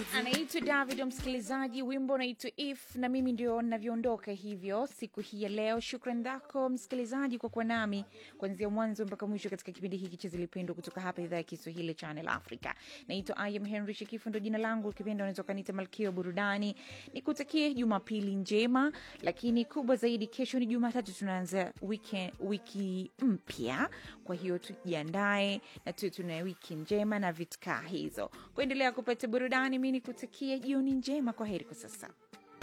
anaitwa David msikilizaji, wimbo unaitwa If na mimi ndio navyoondoka hivyo siku hii ya leo. Shukran dhako msikilizaji kwa kuwa nami kuanzia mwanzo mpaka mwisho katika kipindi hiki cha Zilipendwa kutoka hapa idhaa ya Kiswahili Channel Africa. Naitwa I am Henry Shekifu, ndo jina langu. Kipindi unaweza ukaniita Malkia wa Burudani. Nikutakie Jumapili njema, lakini kubwa zaidi, kesho ni Jumatatu, tunaanza wiki, wiki mpya. Kwa hiyo tujiandae na tuwe tuna wiki njema na vitkaa hizo kuendelea kupata burudani. Mi nikutakie jioni njema. Kwa heri kwa sasa.